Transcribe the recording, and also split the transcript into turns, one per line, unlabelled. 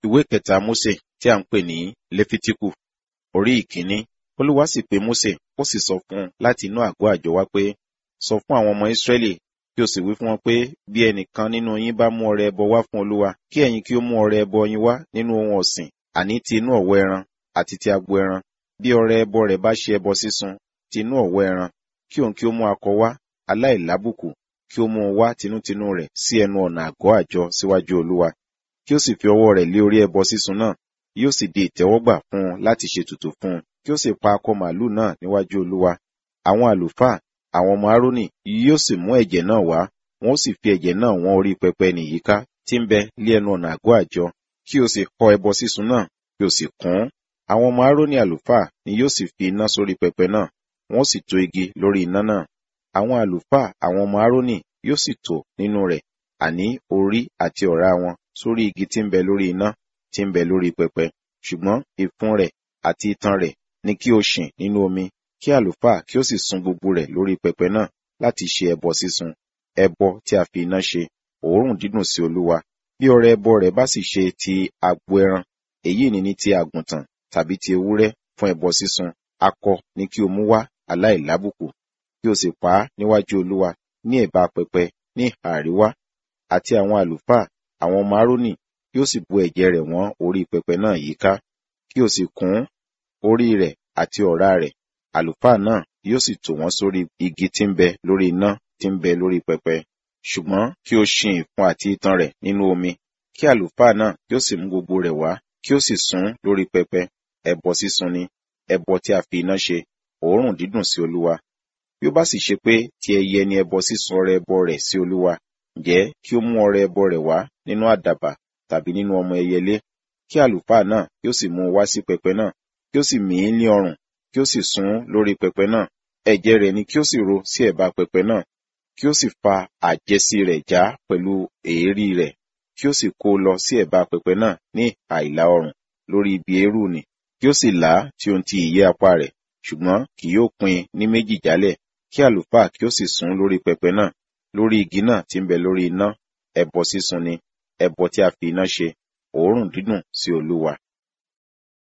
ìwé kẹta Mósè tí a ń pè ní Léfítíkù orí ìkíní Olúwa sì pe Mósè ó sì sọ fún un láti inú àgọ́ àjọ wá pé sọ fún àwọn ọmọ Ísírẹ́lì kí o sì wí fún wọn pé bí ẹnìkan nínú yín bá mú ọrẹ ẹbọ wá fún Olúwa kí ẹ̀yin kí ó mú ọrẹ ẹbọ yín wá nínú ohun ọ̀sìn àní ti inú ọ̀wọ́ ẹran àti ti agbo ẹran bí ọrẹ ẹbọ rẹ̀ bá ṣe ẹbọ sísun ti inú ọ̀wọ́ ẹran kí òun kí ó mú akọ wá aláìlábùkù kí ó mú un wá tinútinú rẹ̀ sí ẹnu ọ̀nà àgọ́ àjọ síwájú Olúwa kí ó sì fi ọwọ́ rẹ̀ lé orí ẹbọ sísun náà yóò sì di ìtẹ́wọ́gbà fún un láti ṣètùtù fún un kí ó sì pa akọ màlúù náà níwájú Olúwa àwọn àlùfáà àwọn ọmọ Árónì yóò sì mú ẹ̀jẹ̀ náà wá wọn ó sì fi ẹ̀jẹ̀ náà wọ́n orí pẹpẹ nìyíká tí ń bẹ lé ẹnu ọ̀nà àgọ́ àjọ kí o sì họ ẹbọ sísun náà kí o sì kún àwọn ọmọ Árónì àlùfáà ni yóò sì fi iná sórí pẹpẹ náà wọn ó sì tó igi lórí iná náà àwọn àlùfáà àwọn ọmọ Árónì yóò sì tò nínú rẹ̀ àní orí àti ọ̀rá wọn sórí igi tí ń bẹ lórí iná tí ń bẹ lórí pẹpẹ ṣùgbọ́n ìfun rẹ̀ àti itan rẹ̀ ni kí o ṣìn nínú omi kí àlùfáà kí ó sì sun gbogbo rẹ̀ lórí pẹpẹ náà láti ṣe ẹbọ sísun ẹbọ tí a fi iná ṣe òórùn dídùn sí Olúwa bí ọrẹ ẹbọ rẹ̀ bá sì ṣe ti agbo ẹran èyí ni ní ti àgùntàn tàbí ti ewúrẹ́ fún ẹbọ sísun akọ ni kí o mú wá aláìlábùkù kí o sì pa á níwájú Olúwa ní ẹ̀bá pẹpẹ ní ìhà àríwá àti àwọn àlùfáà àwọn ọmọ Árónì yóò sì bu ẹ̀jẹ̀ rẹ̀ wọ́n orí pẹpẹ náà yíká kí o sì kún orí rẹ̀ àti ọ̀rá rẹ̀ àlùfáà náà yóò sì tò wọ́n sórí igi tí ń bẹ lórí iná tí ń bẹ lórí pẹpẹ ṣùgbọ́n kí o ṣin ìfun àti itan rẹ̀ nínú omi kí àlùfáà náà yóò sì mú gbogbo rẹ̀ wá kí ó sì sun lórí pẹpẹ ẹbọ sísun ni ẹbọ tí a fi iná ṣe òórùn dídùn sí Olúwa bí ó bá sì ṣe pé ti ẹyẹ ni ẹbọ sísun ọrẹ ẹbọ rẹ̀ sí Olúwa ǹjẹ́ kí ó mú ọrẹ ẹbọ rẹ̀ wá nínú àdàbà tàbí nínú ọmọ ẹyẹlé kí àlùfáà náà kí ó sì mú un wá sí pẹpẹ náà kí ó sì mì í ní ọrùn kí ó sì sun lórí pẹpẹ náà ẹ̀jẹ̀ rẹ̀ ni kí ó sì ro sí ẹ̀bá pẹpẹ náà kí ó sì fa àjẹsí rẹ̀ já pẹ̀lú èérí rẹ̀ kí ó sì kó lọ sí ẹ̀bá pẹpẹ náà ní àìlà ọrùn lórí ibi eérú ni kí ó sì là á tí ó ń ti ìyẹ́ apá rẹ̀ ṣùgbọ́n kì yóò pín ní méjì jálẹ̀ kí àlùfáà kí ó sì sun lórí pẹpẹ náà lórí igi náà tí ń bẹ lórí iná ẹbọ sísun ni ẹbọ tí a fi iná ṣe òórùn dídùn sí Olúwa